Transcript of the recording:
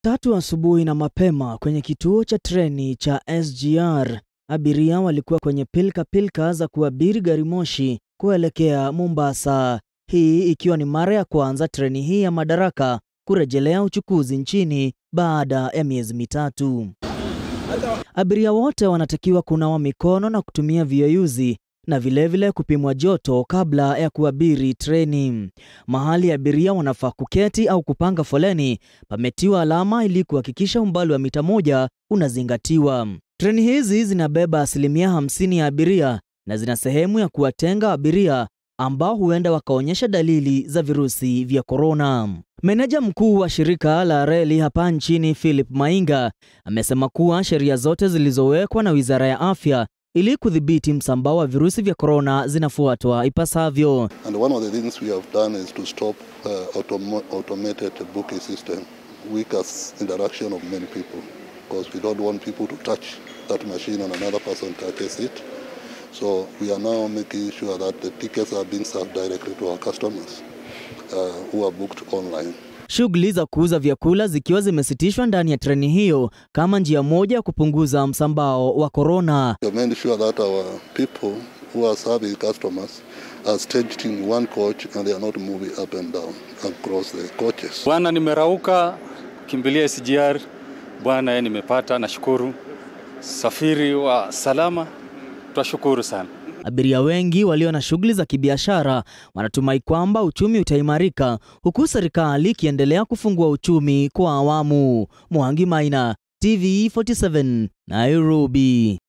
Tatu asubuhi na mapema kwenye kituo cha treni cha SGR, abiria walikuwa kwenye pilka pilka za kuabiri gari moshi kuelekea Mombasa. Hii ikiwa ni mara ya kwanza treni hii ya madaraka kurejelea uchukuzi nchini baada ya miezi mitatu. Abiria wote wanatakiwa kunawa mikono na kutumia viyeyuzi na vilevile vile kupimwa joto kabla ya kuabiri treni. Mahali abiria wanafaa kuketi au kupanga foleni pametiwa alama ili kuhakikisha umbali wa mita moja unazingatiwa. Treni hizi zinabeba asilimia hamsini ya abiria na zina sehemu ya kuwatenga abiria ambao huenda wakaonyesha dalili za virusi vya korona. Meneja mkuu wa shirika la reli hapa nchini Philip Mainga amesema kuwa sheria zote zilizowekwa na Wizara ya Afya ili kudhibiti msambao wa virusi vya korona zinafuatwa ipasavyo. And one of the things we have done is to stop uh, automo- automated booking system, weakest interaction of many people, because we don't want people to touch that machine and another person touches it. So we are now making sure that the tickets are being served directly to our customers uh, who are booked online. Shughuli za kuuza vyakula zikiwa zimesitishwa ndani ya treni hiyo kama njia moja ya kupunguza msambao wa korona. We have made sure that our people who are serving customers are staged in one coach and they are not moving up and down across the coaches. Bwana, nimerauka kimbilia SGR. Bwana, yeye nimepata, nashukuru. Safiri wa salama, twashukuru sana. Abiria wengi walio na shughuli za kibiashara wanatumai kwamba uchumi utaimarika huku serikali ikiendelea kufungua uchumi kwa awamu. Mwangi Maina, TV 47, Nairobi.